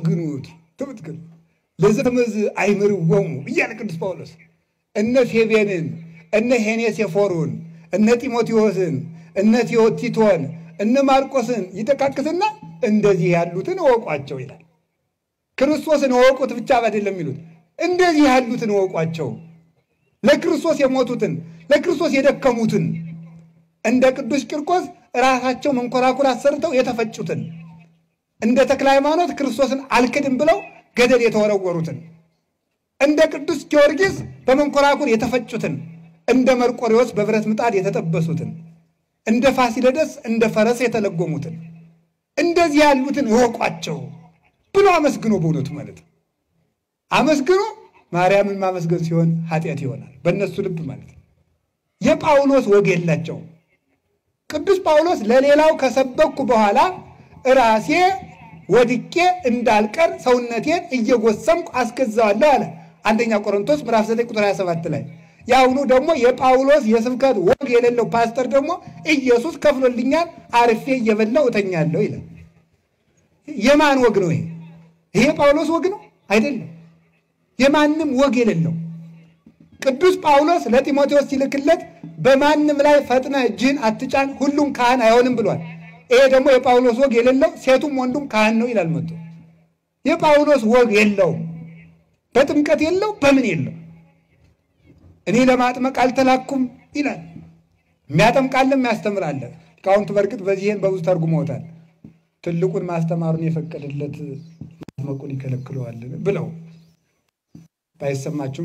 አመስግኑት ትምትክል ለዘተመዝ አይምርወሙ እያለ ቅዱስ ጳውሎስ እነ ፌቤንን እነ ሄኔሴፎሩን እነ ጢሞቴዎስን እነ ቲቶን እነ ማርቆስን ይጠቃቅስና እንደዚህ ያሉትን እወቋቸው ይላል። ክርስቶስን እወቁት ብቻ አይደለም የሚሉት እንደዚህ ያሉትን እወቋቸው፣ ለክርስቶስ የሞቱትን ለክርስቶስ የደከሙትን እንደ ቅዱስ ቂርቆስ ራሳቸው መንኮራኩር አሰርተው የተፈጩትን እንደ ተክለ ሃይማኖት ክርስቶስን አልክድም ብለው ገደል የተወረወሩትን እንደ ቅዱስ ጊዮርጊስ በመንኮራኩር የተፈጩትን እንደ መርቆሬዎስ በብረት ምጣድ የተጠበሱትን እንደ ፋሲለደስ እንደ ፈረስ የተለጎሙትን እንደዚህ ያሉትን እወቋቸው ብሎ አመስግኖ በእውነቱ ማለት ነው። አመስግኖ ማርያምን ማመስገን ሲሆን ኃጢአት ይሆናል በእነሱ ልብ ማለት ነው። የጳውሎስ ወግ የላቸውም። ቅዱስ ጳውሎስ ለሌላው ከሰበኩ በኋላ ራሴ ወድቄ እንዳልቀር ሰውነቴን እየጎሰምኩ አስገዛዋለሁ አለ። አንደኛ ቆሮንቶስ ምዕራፍ 9 ቁጥር 27 ላይ የአሁኑ ደግሞ የጳውሎስ የስብከት ወግ የሌለው ፓስተር ደግሞ ኢየሱስ ከፍሎልኛል አርፌ እየበላው እተኛለሁ ይላል። የማን ወግ ነው ይሄ? ይሄ ጳውሎስ ወግ ነው አይደለም። የማንም ወግ የሌለው ቅዱስ ጳውሎስ ለጢሞቴዎስ ሲልክለት በማንም ላይ ፈጥነ እጅህን አትጫን፣ ሁሉም ካህን አይሆንም ብሏል። ይሄ ደግሞ የጳውሎስ ወግ የሌለው ሴቱም ወንዱም ካህን ነው ይላል መጥቶ። የጳውሎስ ወግ የለውም፣ በጥምቀት የለው፣ በምን የለው። እኔ ለማጥመቅ አልተላኩም ይላል። የሚያጠምቃለም ያስተምራለ። ሊቃውንቱ በእርግጥ በዚህን በብዙ ተርጉመውታል። ትልቁን ማስተማሩን የፈቀደለት ማጥመቁን ይከለክለዋልን ብለው ባይሰማችሁም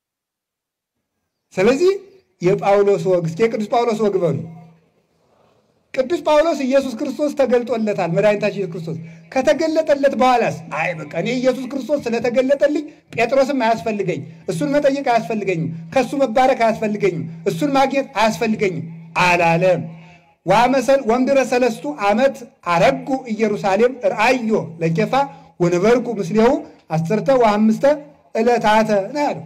ስለዚህ የጳውሎስ ወግ እስኪ የቅዱስ ጳውሎስ ወግ በሉ። ቅዱስ ጳውሎስ ኢየሱስ ክርስቶስ ተገልጦለታል። መድኃኒታችን ኢየሱስ ክርስቶስ ከተገለጠለት በኋላስ አይ በቃ እኔ ኢየሱስ ክርስቶስ ስለተገለጠልኝ ጴጥሮስም አያስፈልገኝ፣ እሱን መጠየቅ አያስፈልገኝም፣ ከእሱ መባረክ አያስፈልገኝም፣ እሱን ማግኘት አያስፈልገኝም አላለም። ዋመሰል ወምድረ ሰለስቱ ዓመት አረጉ ኢየሩሳሌም ርአዮ ለኬፋ ወነበርኩ ምስሌሁ አስርተ ወአምስተ ዕለታተ ነው ያለው።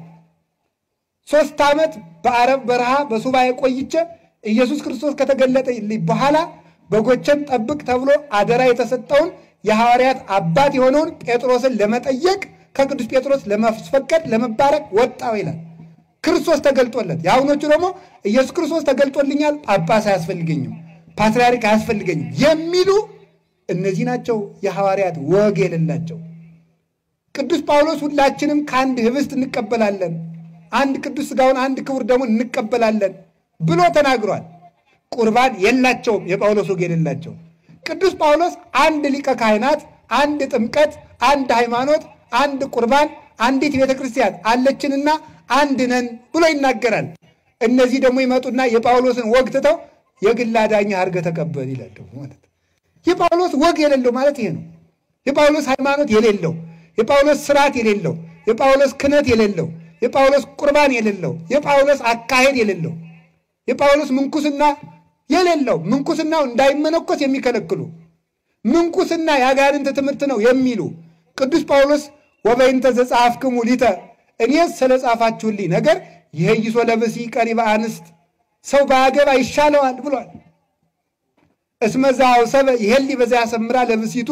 ሶስት ዓመት በአረብ በረሃ በሱባኤ ቆይቼ ኢየሱስ ክርስቶስ ከተገለጠልኝ በኋላ በጎችን ጠብቅ ተብሎ አደራ የተሰጠውን የሐዋርያት አባት የሆነውን ጴጥሮስን ለመጠየቅ ከቅዱስ ጴጥሮስ ለማስፈቀድ ለመባረክ ወጣው ይላል። ክርስቶስ ተገልጦለት፣ የአሁኖቹ ደግሞ ኢየሱስ ክርስቶስ ተገልጦልኛል፣ ጳጳስ አያስፈልገኝም፣ ፓትርያርክ አያስፈልገኝም የሚሉ እነዚህ ናቸው የሐዋርያት ወግ የሌላቸው። ቅዱስ ጳውሎስ ሁላችንም ከአንድ ህብስት እንቀበላለን፣ አንድ ቅዱስ ሥጋውን አንድ ክቡር ደሙን እንቀበላለን ብሎ ተናግሯል። ቁርባን የላቸውም፣ የጳውሎስ ወግ የሌላቸው። ቅዱስ ጳውሎስ አንድ ሊቀ ካህናት፣ አንድ ጥምቀት፣ አንድ ሃይማኖት፣ አንድ ቁርባን፣ አንዲት ቤተ ክርስቲያን አለችንና አንድ ነን ብሎ ይናገራል። እነዚህ ደግሞ ይመጡና የጳውሎስን ወግ ትተው የግል አዳኝ አድርገህ ተቀበል ይላል። ደግሞ ማለት የጳውሎስ ወግ የሌለው ማለት ይሄ ነው። የጳውሎስ ሃይማኖት የሌለው፣ የጳውሎስ ስርዓት የሌለው፣ የጳውሎስ ክህነት የሌለው፣ የጳውሎስ ቁርባን የሌለው፣ የጳውሎስ አካሄድ የሌለው፣ የጳውሎስ ምንኩስና የሌለው ምንኩስናው እንዳይመነኮስ የሚከለክሉ ምንኩስና የአጋንንት ትምህርት ነው የሚሉ ቅዱስ ጳውሎስ ወበይንተ ዘጸሐፍክሙ ሊተ እኔስ ስለ ጻፋችሁልኝ ነገር ይሄይሶ ለብሲ ቀሪበ አንስት ሰው በአገባ ይሻለዋል ብሏል። እስመዛ አውሰበ ይሄሊ በዛ ያሰምራ ለብሲቱ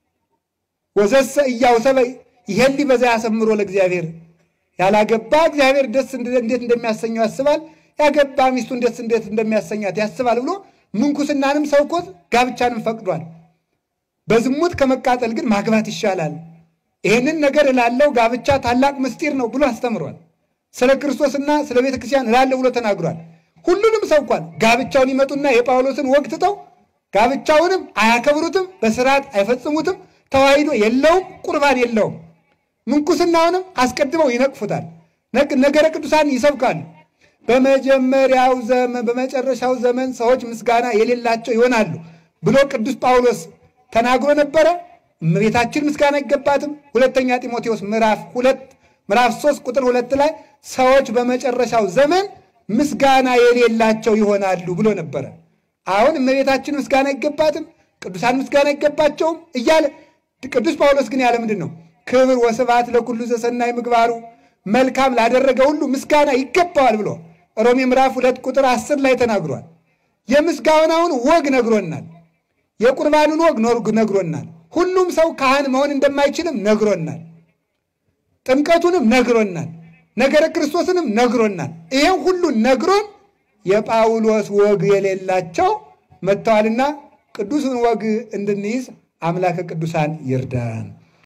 ወዘሰ እያውሰበ ይሄሊ በዛ ያሰምሮ ለእግዚአብሔር ያላገባ እግዚአብሔር ደስ እንዴት እንደሚያሰኘው ያስባል፣ ያገባ ሚስቱን ደስ እንዴት እንደሚያሰኛት ያስባል ብሎ ምንኩስናንም ሰውኮት ጋብቻንም ፈቅዷል። በዝሙት ከመቃጠል ግን ማግባት ይሻላል። ይህንን ነገር እላለው ጋብቻ ታላቅ ምስጢር ነው ብሎ አስተምሯል። ስለ ክርስቶስና ስለ ቤተ ክርስቲያን እላለሁ ብሎ ተናግሯል። ሁሉንም ሰብኳል። ጋብቻውን ይመጡና የጳውሎስን ወግ ትተው ጋብቻውንም አያከብሩትም፣ በስርዓት አይፈጽሙትም፣ ተዋሂዶ የለውም፣ ቁርባን የለውም። ምንኩስናውንም አስቀድመው ይነቅፉታል። ነገረ ቅዱሳን ይሰብካሉ። በመጀመሪያው ዘመን በመጨረሻው ዘመን ሰዎች ምስጋና የሌላቸው ይሆናሉ ብሎ ቅዱስ ጳውሎስ ተናግሮ ነበረ። እመቤታችን ምስጋና አይገባትም። ሁለተኛ ጢሞቴዎስ ምዕራፍ ሁለት ምዕራፍ ሶስት ቁጥር ሁለት ላይ ሰዎች በመጨረሻው ዘመን ምስጋና የሌላቸው ይሆናሉ ብሎ ነበረ። አሁን እመቤታችን ምስጋና አይገባትም፣ ቅዱሳን ምስጋና አይገባቸውም እያለ ቅዱስ ጳውሎስ ግን ያለ ምንድን ነው? ክብር ወስብሐት ለኩሉ ዘሰናይ ምግባሩ መልካም ላደረገ ሁሉ ምስጋና ይገባዋል ብሎ ሮሜ ምዕራፍ ሁለት ቁጥር አስር ላይ ተናግሯል። የምስጋናውን ወግ ነግሮናል። የቁርባኑን ወግ ነግሮናል። ሁሉም ሰው ካህን መሆን እንደማይችልም ነግሮናል። ጥምቀቱንም ነግሮናል። ነገረ ክርስቶስንም ነግሮናል። ይሄን ሁሉ ነግሮን የጳውሎስ ወግ የሌላቸው መጥተዋልና ቅዱስን ወግ እንድንይዝ አምላከ ቅዱሳን ይርዳን።